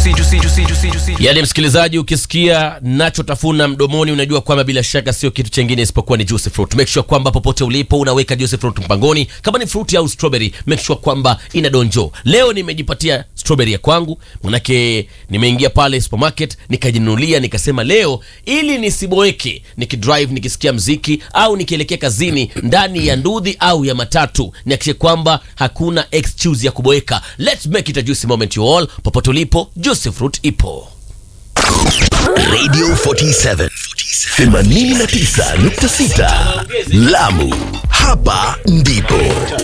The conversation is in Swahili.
juicy, juicy, juicy, juicy, juicy. Yaani msikilizaji, ukisikia nachotafuna mdomoni, unajua kwamba bila shaka sio kitu chengine isipokuwa ni juicy fruit. Make sure kwamba popote ulipo unaweka juicy fruit mpangoni, kama ni fruit au strawberry, make sure kwamba ina donjo. Leo nimejipatia strawberry ya kwangu, manake nimeingia pale supermarket nikajinunulia, nikasema leo ili nisiboeke nikidrive, nikisikia mziki au nikielekea kazini ndani ya ndudhi au ya matatu, nihakikishe kwamba hakuna excuse ya kuboeka. Let's make it a juicy moment you all. Popote ulipo, juicy fruit ipo. Radio 47 89.6 Lamu, hapa ndipo